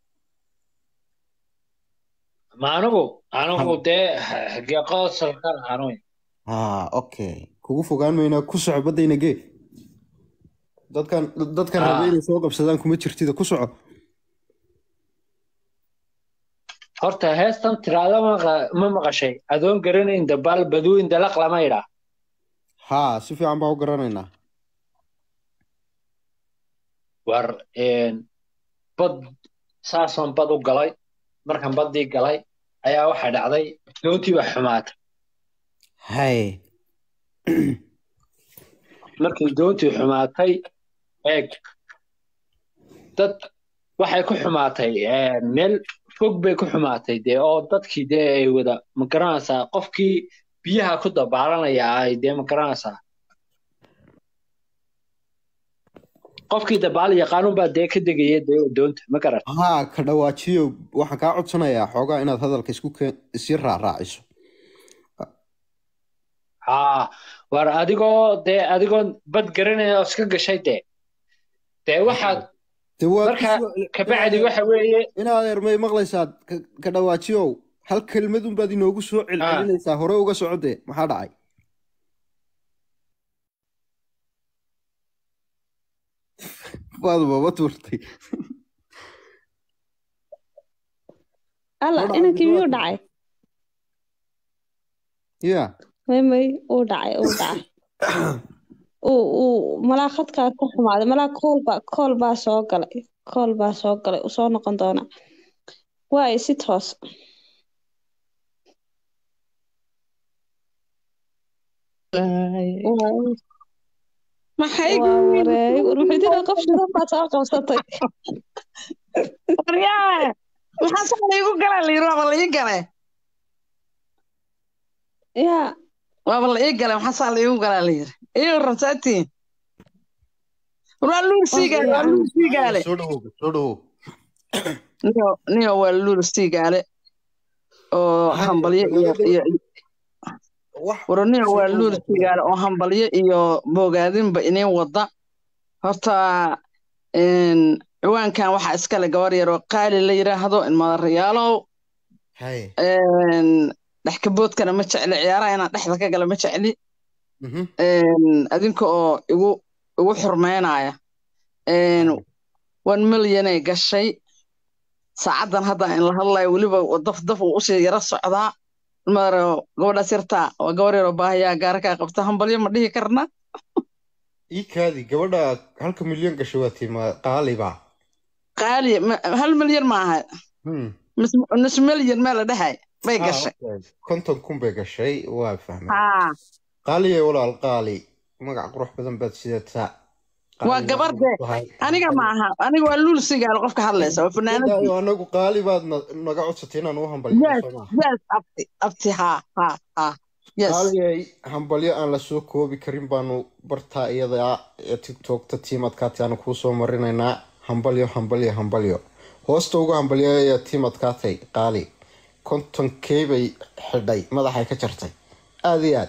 ma anigu anigu dee hagee qosolkan anuy ha okay kugu fogaan maynaa ku soco baddayna gee dadkan dadkan Ah. raba inay soo qabsadaan kuma jirtida ku soco horta heestan tiraada maqa- ma maqashay adoon garanayn dabaal baduwin dalaq lama idhaa haa si fiican baa u garanaynaa war een, bad saasaan bad u galay markaan baddii galay ayaa waxaa dhacday doontii baa xumaatay hay markii doontii xumaatay eeg dad waxay ku xumaatay een, meel fog bay ku xumaatay dee oo dadkii dee ay wada ma garanaysaa qofkii biyaha ku dabaalanaya ay dee ma garanaysaa qofkii dabaal yaqaanun baa dee ka degaya dee doonta ma garan haa ka dhawaajiyo waxaan kaa codsanayaa xoogaa inaad hadalka isku keen isii raaraaciso haa war adigoo dee adigoo bad garanaya oo iska gashay dee dee waxaad dee waa marka kabacdi waxa weeye inaad ermay maqlaysaa ka- ka dhawaajiyow hal kelmad unbaad inoogu soo celcelinaysaa hore uga socode maxaa dhacay waad baba tuurtay alla Hordhac inankii miyuu Abdulwahab. dhacay ya may may uu dhacay uu dhacay uu uu malaa khadkaa ka xumaaday malaa kool baa kool baa soo galay kool baa soo galay uu soo noqon doonaa waayo si toos Waa- maxay waa wareey warmuxuudina qof shidan baa soo qabsatay waryaale maxaa saa laigu galaa layiri waaba la ii gale yaa waaba la ii gale maxaa saa laigu galaa layiri iyo rabsaatiin waa luur siigaale waa luur siigaale soo dhawow soo dhawow niyo niyo waa luur siigaale oo Hay, hambalyo iyo magaalada- iyo wax waraniyo waa soo luur dhawow. siigaale oo hambalyo iyo bogaadinba iniin wada horta een, ciwaankan waxaa iskale gabar yar oo qaali la yiraahdo ilmadarayaalow hay een, dhexkaboodkana ma jecli ciyaaraha inaan dhexda ka gala ma jecli mhm. een, adinka oo igu igu xurmeynaya een, one millionay gashay saacadan hadda in la hadlayo weliba daf daf uu usii yara socdaa maro gabadhaas yartaa waa gabar yaroo baahayaa gaara kaa qabta hambalyo ma dhihi karna ii kaadi gabadha halka milyan gashay waa tima qaaliba qaali ma- hal milyan ma aha Hmm. Nus- nus milyan mee la dhahay bay Ah, gashay okay. konton kun bay gashay waa fahmay haa qaaliye walaal qaali magac qurux badan baad sidataa Waa gabar de- aniga ma aha aniga waa luul sigaal qofka hadlaysa waa fanaanad Ilaahay, anagu qaali baad na- naga codsatay inaan u hambalyo yes soo maaha yes abti abti haa haa haa yes qaaliyay hambalyo aan la soo koobi karin baanu bartaa iyada ee tiktokta tiimadkaati aanu kuu soo marinaynaa hambalyo hambalyo hambalyo hoosta ugu hambalyaaya tiimadkaatay qaali konton key bay xidhay madaxay ka jartay aada iyo aad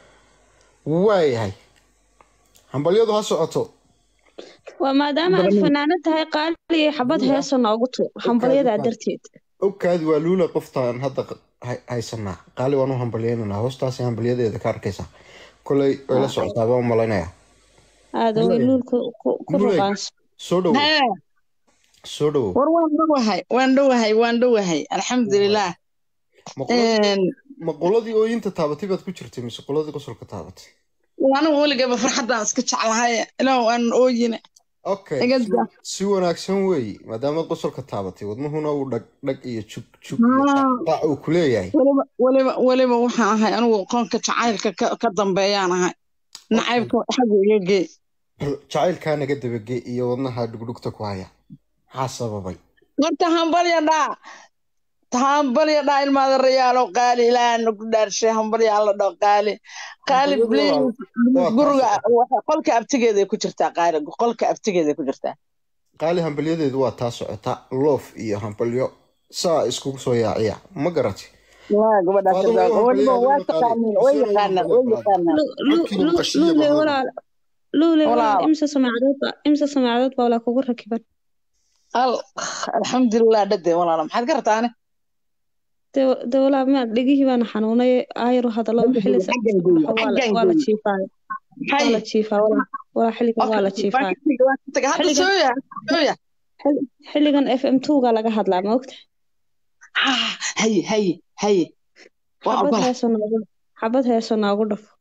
waayahay hambalyadu ha socoto waa maadaama aad fanaanad tahay qaaliyo xabad heesa noogu tuur hambalyadaa darteed ogkaadi waa luula qoftaan hadda hay- haysanaa qaali waan u hambalyeynanaa hoostaasi hambalyadeeda ka arkaysa koley way la socotaa baan u malaynayaa aada way luul ku ku- ku Muley. ruqaanso soo dhowo Hee, soo dhowo war waan dhowahay waan dhowahay waan dhowahay alxamdulilah ma qoladii Een, ma qoladii ooyinta taabatay baad ku jirtay mise qoladii qosolka taabatay anigu weligaba farxaddaan iska jeclahay ilaah aan ooyine okay Iga si- daa. si wanaagsan weeye maadaamaad qosolka taabatay wadnuhuna uu dhag dhag iyo jug jug iyo Ah. qaac uu ku leeyahay weliba weliba weliba waxaan ahay anigu qoonka jacaylka ka, ka dambeeyaan ahay nacaybka xagga iga gee jacaylkaa naga dabage iyo wadnaha dhugdhugta ku haya maxaa sababay horta hambalya dhaa hambalya dhaa ilmaada rayaalo qaali ilaahana ku dhaarshay hambalya alla dhao qaali qaali Hambalyadu waa- please waa guriga taas. waxa- qolka abtigeeday ku jirtaa qaali qolka abtigeeday ku jirtaa qaali hambalyadeedu waa taa socota loof iyo hambalyo saa iskugu soo yaaciya ma garatay waa gabadhaas Waa adigu yardaa. weliba hambalyadeedu waa qaali. taqaaniin way Isagoo yaqaanaan way hambalyo yaqaanaan Lu- lu- Codkiina lu- maqashiya luule baa walaal luule walaal Walaal. imse samaacadood baa imse samaacadood baa walaa kugu rakiban al alxamdulilah dhade walaala maxaad ka rabtaane dee dee walaa ma dhegihii baana xanuunay aayaro hadallo xilli sa- Xaggan gooyo, waa la xaggan waa la gooyo. jiifaa waa hay la jiifaa walaa walaa xilligan waa la jiifaa hadda Xilligan- sooya sooya xilligan f m two ga laga hadlaa ma ogta ah haye haye haye waa xabad ogola heeso noogu xabad heeso noogu dhafo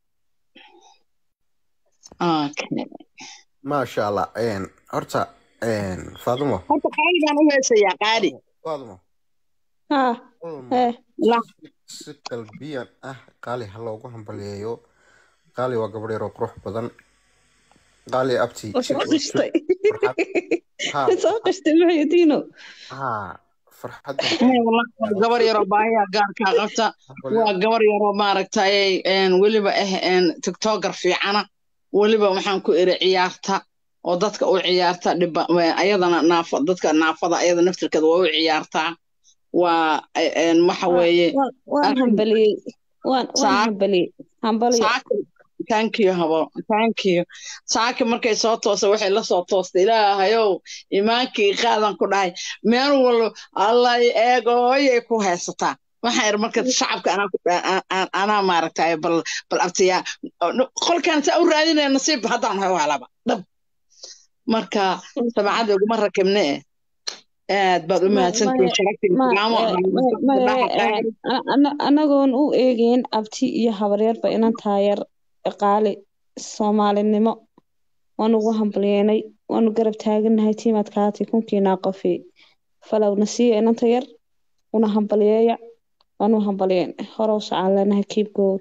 okay maasha allah een, horta een, faadumo horta qaali baan u heesayaa qaali faadumo haa ulma hee la si qalbiyan ah qaali ha loogu hambaliyeeyo qaali waa gabadh yaroo qurux badan qaali abti oo si soo wanaagsan qishtay farxad haa soo qishtay maxaydiino haa farxadda Ay, wallahi waa gabar yaroo baahiya gaarkaa qabta waa gabar yaroo maaragtay een, weliba ah een, tiktoker fiicana weliba waxaan ku iri ciyaarta oo dadka u ciyaarta dhiba wa- ayadana naafa dadka naafada ayada naftirkeeda waa u ciyaartaa waa een, waxa weeye waan waan arrin- hambaliyey waan waan Saa- hambaliyey hambaliyo saaki thank you habo thank you saaki markay soo toosa waxay la soo toostay ilaahayow imaankii qaadan ku dhahay meel walba allah eego hooyay ku haysataa waxaan iri marka shacabka anaa ku a- a- anaa maaragtay bal bal abtiyaa qolkaan saa u raadinaya nasiib haddaan hay waalaba dhab marka sabacada uguma rakibne eh aad baad u Ma- mahadsantihiin ma- sharaftii ma- islaamo eh, ma- ma- eh, a- ana- anagoon u eegeyn abti iyo habaryarba inan taayar qaali soomaalinimo waan ugu hambalyeynay waanu garab taagannahay tiimaad kaati kunkiinaa qofi falowna siiya inanta yar una hambalyeeya waanu hambalyeyn horow socaan leenahay keep going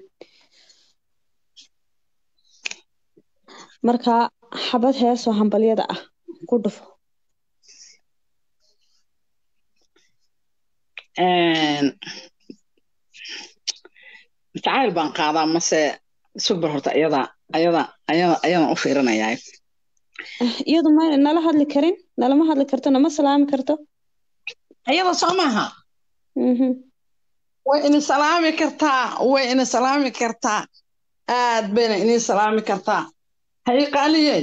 marka xabad heesoo hambalyada ah ku dhufo jacayl baan qaadaa mase subar horta ayada ayada ayada ayadan u fiirinayaa iyadu ma nala hadli karin nalama hadli karto nama salaami karto ayada soo maaha Mhm. way ini salaami kartaa way ini salaami kartaa aad bayna ini salaami kartaa hay qaaliyey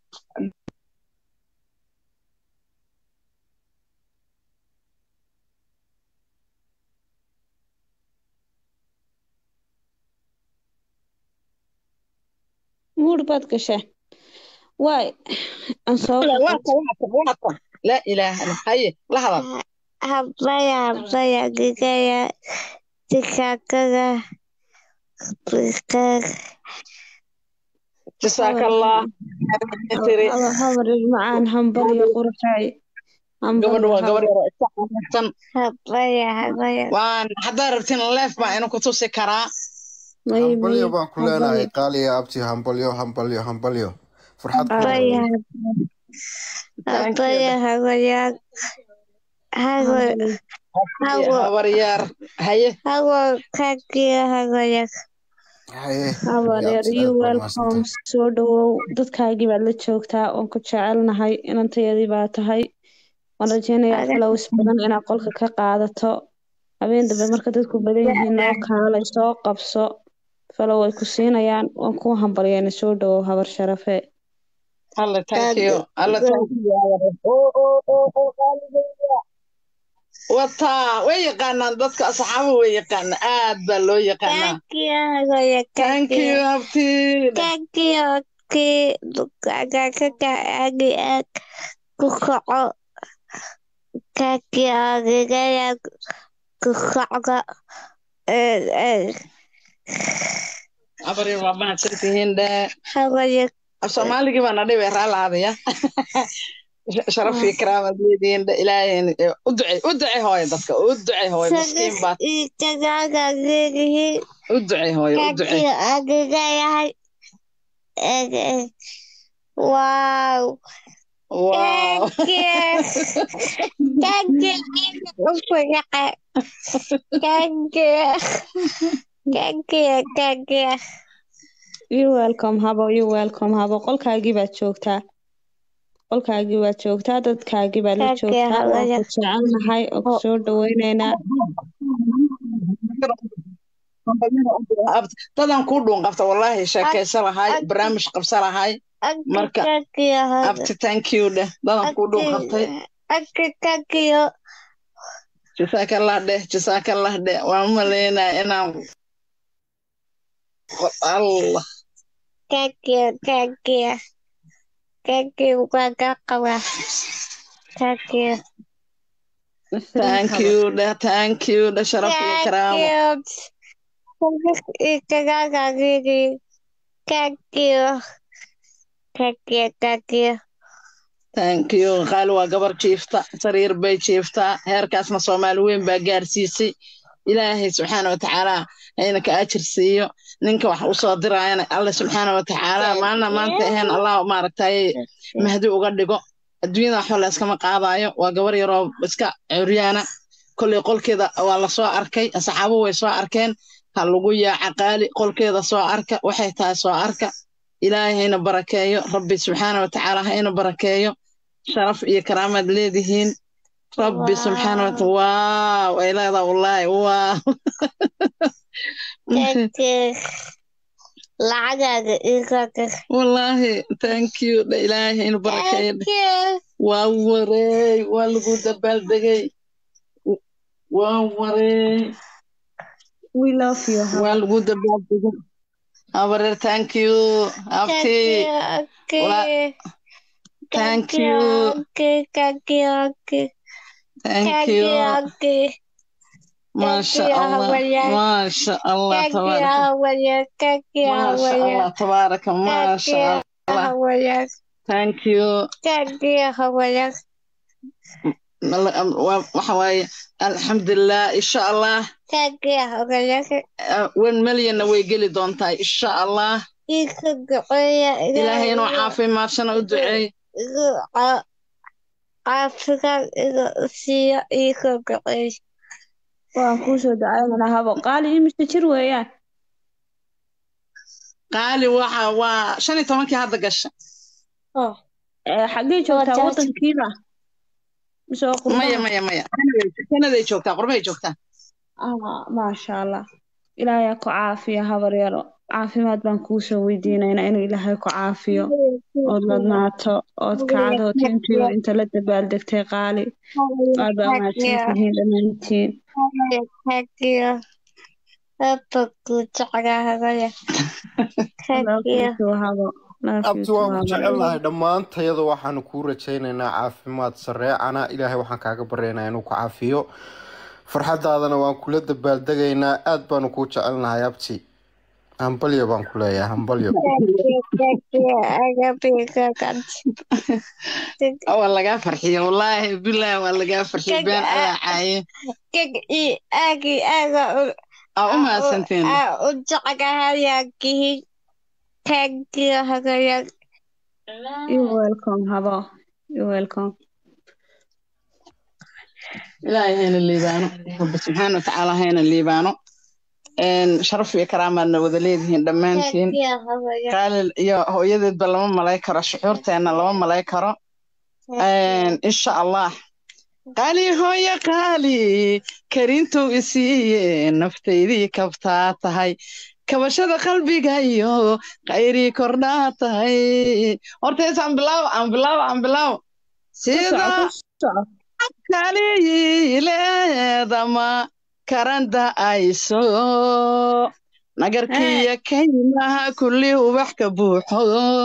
muur baad gasheen waay aan soo waata waata waata laa ilaaha illa haye la hadal Habaya, habaya, gigaya, tikakaga, tikak, jasaakallah tiri habar macaan hambal iyo qurxay gabadhu waa gabar yaroo iska xanaaqsan habaya, habaya, waan haddaad rabtiin leef baa ina ku tusi karaa hambalyo baan ku leenahay qaaliya abti hambalyo hambalyo hambalyo farxad ku habaya, Thank you. habaya, habaya, hago, hago, habaryaar haye hago, kakiya, habaya, haye habaryar abti you aad baa welcome mahadsantahay soo dhawow dadkaagii baad la joogtaa waan ku jecelnahay inantayadii baa tahay waan rajeynayaa flows badan inaad qolka ka qaadato habeen dambe marka dadku badan yihiin noo kaalay soo qabso falow ay ku siinayaan waan ku hambalyeena soo dhawow habar sharafe alla thank you alla thank you oo oo oo oo qaaligeeya wataa way yaqaanaan dadka asxaaba way yaqaanaa aad baa loo yaqaanaa kakiya, habaya, thank you kakiya, abti kakiya, ki, kaga, kaga, agi, ag, kukaco, kakiya, gigaya, kukaco, eh, eh, habaryar waa mahadsantihiin dhee habaya, af soomaaligii baa na dhibay raalaadaya sharafii karaamaad leedihiin dhe ilaahay u ducey u ducey hooyo dadka u ducey hooyo miskiin baad kagaga, gigihi, u ducey hooyo u ducey kakiya, agigayahay, eh, eh, wow, wow kakiya, kakiya, ufuyaqa, kakiya, kakiya, kakiya. you welcome habo you welcome habo qolkaagii baad joogtaa qolkaagii baad joogtaa dadkaagii baad la Kakiya, joogtaa waan habaya. ku jecelnahay oo ku soo dhaweyneynaa dadan kuu dhuun qabta wallaahi sheekaysa lahay barnaamij qabsa lahay Marka, kakiya, abti thank you dheh dadan kuu dhuun qabtay Aki kakiyo, jasaakallah dheh jasaakallah dheh waan malaynaa inaan allah kakiyo, kakiyo, kakiyo, kaga qawa, kakiyo. thank you dheh thank you dheh sharaf iyo karaamo thank you qaali waa gabar jiifta sariir bay jiiftaa heerkaasna soomaali weyn baa gaarsiisay ilaahay subxaana watacaala hayna ka ajir siiyo ninka wax usoo diraayana alle subxaana watacaala maalina maanta ahayn allah maaragtay mahdi uga dhigo adduunyada waxba la iskama qaadaayo waa gabar yaroo iska curyaana kolley qolkeeda waa lasoo arkay saxaabo way soo arkeen ha lagu yaaca qaali qolkeeda soo arka waxay tahay soo arka ilaahay hayna barakeeyo rabbi subxaana watacaala hayna barakeeyo sharaf iyo karaamaad leedihiin rabbi subxaana wataala waaw ay leedaa wallaahi waaw lacagaaga iigaga wallaahi thank you dha ilaahay hayna barakeeyo dheh. waa wareey waa lagu dabaaldegay waa wareey we love you Hawa. waa lagu dabaaldegay habareer thank you abti thank you thank you maasha allah maasha allah tabaaraka maasha allah tabaaraka maasha allah thank you Mal- am- waa- waxa waaye alxamdulilah insha allah uh, one millionna way geli doontaa insha allah ilaahay inuu caafimaadshana u duceey caafimaad inuu siiyo iiga go'ay waan kuusoo ducaynana habo qaali imise jir weeyaan qaali waxa waa shan iyo tobankii hadda gasha Eh, xaggee joogtaa Waa wadankiiba mise waa maya qurbaha maya maya Kanaday- kanaday joogtaa qurbahay joogtaa ah maasha allah ilaahay ha ku caafiyo habar yaro caafimaad baan kuusoo weydiinaynaa inuu ilaahay ku caafiyo ood ladnaato ood kacdo tintiyo inta la dabaaldegtay qaali aad baa mahadsantihiin dhammaantiin love you too habo love you abti too waan ku habo jecelnahay dhammaantayada waxaanu kuu rajaynaynaa caafimaad sareecana ilaahay waxaan kaaga baryaynaa inuu ku caafiyo farxadaadana waan kula dabaaldegaynaa aad baanu kuu jecelnahay abti hambalyo baan ku leeyahay hambalyo waa lagaa farxiyo wallaahi bilaahi waa lagaa farxiyo been ayaa caaye aa u mahadsanteen you welcome habo you welcome ilaahay hayna liibaano rabbi subxaana watacaala hayna liibaano Een, sharaf iyo karaamaadna wada leedihiin dhammaantiin qaalil iyo hooyadeedba lama malay karo shucuurteenna lama malay karo Een, insha allah qaali hooya qaali karintuu isiiye naftaydii kabtaa tahay kabashada qalbiga iyo khayrii kordhaa tahay hortees aan bilaawo aan bilaawo aan bilaawo ku soco sida ku soco kaliyileedama karanda ayso nagarkiya kaymaha kulli ubax ka buuxo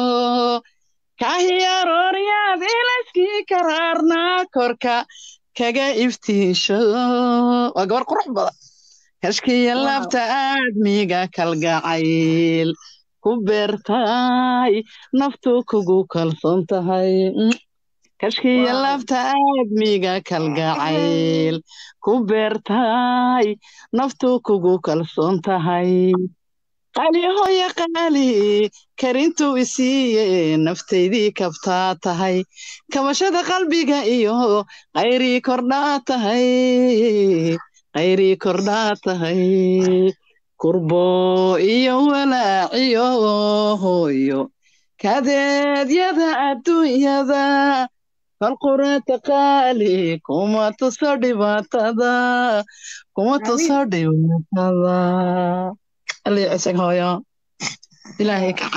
kahiyaroryaad ilaskii karaarnaa korka kaga iftiisho waa gabar qurux badan kashkiya wow labta aadmiga kalgacayl ku beertay naftu kugu kalsoon tahay Mm. kashkiya wow labta aadmiga kalgacayl ku beertay naftu kugu kalsoon tahay qaali hooya qaali karintuu isiiye naftaydii kabtaa tahay kabashada qalbiga iyo khayrii kordhaa tahay khayrii kordhaa tahay kurbo iyo walaaciyo hooyo kadeedyada adduunyada falqurata qaali kuma tuso dhibaatada kuma amiin tuso dhibaatada allii cisag hooyo ilaahay ka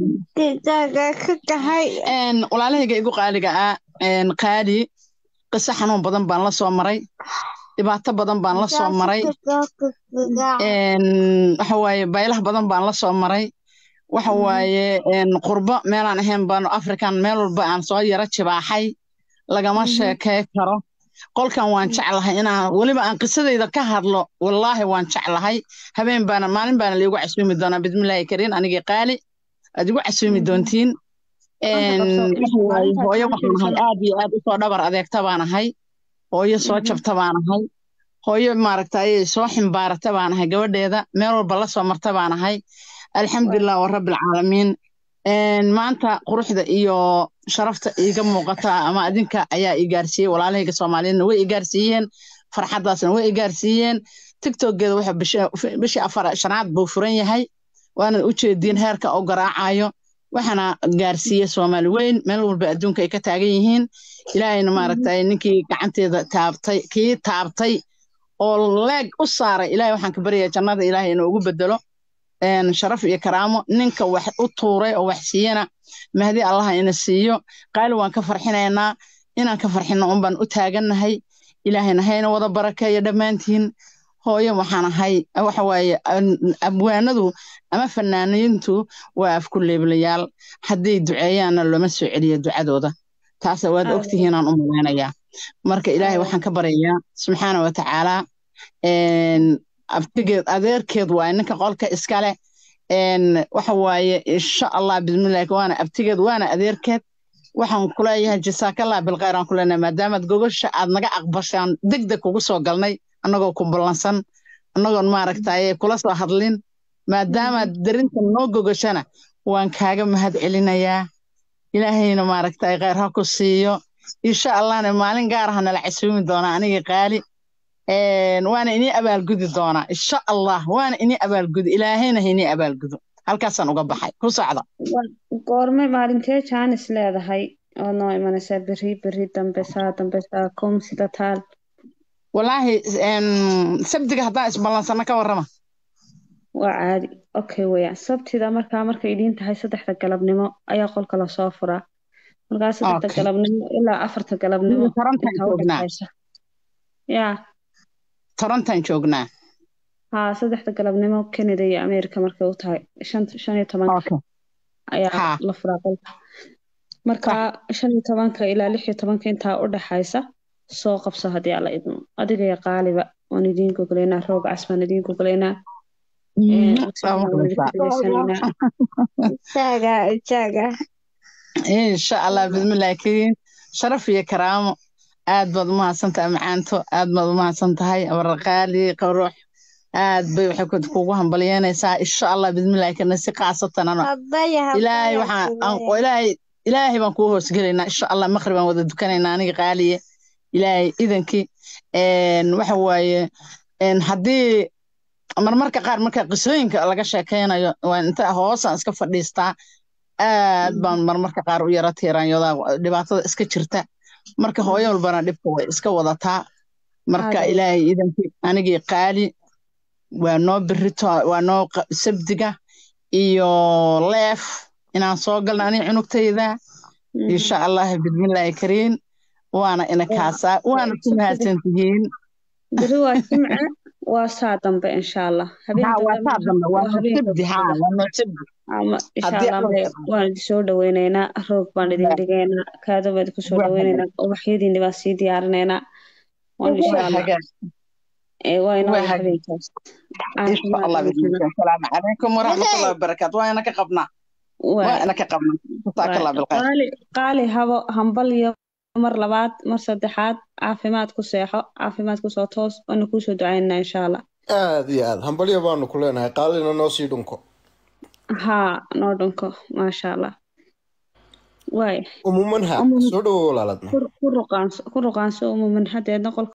caafimaad walaalahayga igu qaaliga ah een, qaali qiso xanuun badan baan la soo maray dhibaato badan baan la soo maray een, waxa waaye baylah badan baan la soo maray waxa waaye een, qurbo meelaan ahayn baanu afrikan meel walba aan soo yara jibaaxay lagama sheekay karo qolkan waan jeclahay inaan weliba aan qisadayda ka hadlo wallaahi waan jeclahay habeen baana maalin baana liigu casuumi doonaa bismillaahi kariin anigii qaali aad igu casuumi doontiin waxa waaye hooyo waxaan ahay aad iyo aad usoo dhabar adeegta baan ahay hooyo soo jabta baan ahay hooyo maaragtay soo ximbaarata baan ahay gabadheeda meel walba la soo marta baan ahay alxamdulilah wa rabbilcaalamiin maanta quruxda iyo sharafta iiga muuqata ama adinka ayaa i gaarsiiyey walaalahayga soomaaliyeedna way i gaarsiiyeen farxaddaasna way i gaarsiiyeen tiktokeeda waxa bishii afar shanaad buu furan yahay waana u jeediin heerka oo garaacayo waxaana gaarsiiye soomaali weyn meel walba adduunka ay ka taagan yihiin ilaahayna maaragtay ninkii gacanteeda taabtay kii taabtay oo leeg u saaray ilaahay waxaan ka baryayaa jannada ilaahay inuu ugu bedelo sharaf iyo karaamo ninka wax u tuuray oo wax siiyana mahdi allaha ina siiyo qaali waan ka farxinaynaa inaan ka farxino un baan u taagannahay ilaahayna hayna wada barakeeyo dhammaantiin hooyo waxaan ahay waxa waaye abwaanadu ama fanaaniintu waa afku leeblayaal hadday duceeyaanna looma soo celiyo ducadooda taasa waad ogtihiinaan u malaynayaa marka ilaahay waxaan ka baryayaa subxaana wa tacaala abtigeed adeerkeed waaye ninka qolka iskale waxa waaye insha allah bismillahi waana abtigeed waana adeerkeed waxaan kuleeyahay jasaakallah bilkhayr aan kuleenahay maadaamaad gogosha aad naga aqbashaan degdeg kugu soo galnay annagoo ku ballansan annagoon maaragtaye kula soo hadlin maadaamaad darinta noo gogashana waan kaaga mahad celinayaa ilaahayna maaragtay khayr ha ku siiyo insha allahna maalin gaar aha nala casuumi doonaa aniga qaali waana inii abaalgudi doonaa insha allah waana inii abaalgudi ilaahayna ha inii abaalgudo halkaasaan uga baxay ku socda goorme maalintee jaanis leedahay oo noo imanaysaa beri beri dambe saa dambe saa kum sida taal walaahi sabdiga haddaan isballansano ka warrama waa caadi okay weeyaan sabtida markaa markay idiin tahay saddexda galabnimo ayaa qolka lasoo furaa markaa saddexda galabnimo ilaa afarta galabnimo yaa torontan joognaa haa saddexda galabnimo canada iyo america markay u tahay shan iyo tobanka ayaa la furaa qolka marka shan iyo tobanka ilaa lix iyo tobanka intaa u dhaxaysa soo qabso haddii alla idmo adiga iyo qaaliba waan idiin gogolaynaa roog cas baan idiin gogolaynaa insha allah bismillahi kariim sharaf iyo karaamo aad baad u mahadsantahay macaanto aad baad u mahadsan tahay abarqaali qawruux aad bay waxay kugu hambalyeynaysaa insha allah bismillahi karna si khaasatan ano ilaahay waxaan ilaahay ilaahay baan kuu hoosgelaynaa insha allah maqrib baan wada dukanaynaa aniga qaaliye ilaahay idankii waxa waaye haddii marmarka qaar marka qisooyinka laga sheekaynayo waa inta hoosaan iska fadhiistaa aad baan marmarka qaar u yara tiiraanyodaa dhibaatada iska jirta marka hooyo walbana dhibka way iska wadataa marka ilaahay idankii anigii qaali waa noo berito waa noo sabdiga iyo leef inaan soo galna aniga cunugtayda insha allah bismillaahi kariin waana ina kaasaa waana ku mahadsan tihiin beri waa jimce waa saa dambe insha allah waan idin soo dhaweynaynaa roog baan idin dhigaynaa kaado baan idinku soo dhaweynaynaa ubaxyadiini baan sii diyaarinaynaa waan insha allah waa inoo habeenkaas asalaamu calaykum waraxmatullahi wabarakaatu waa ina ka qabnaa waa ina ka qabnaa jasaakallah bilkhayr qaali habo hambal iyo mar labaad mar saddexaad caafimaad ku seexo caafimaad kusoo toos waana kuusoo ducaynaa insha allah aad iyo aad hambalyo baanu ku leenahay qaalina noo sii dhunko haa noo dhunko maasha allah waay umumanha soo dhawo walaaladna ku ruqaanso umumanhadeedna qolka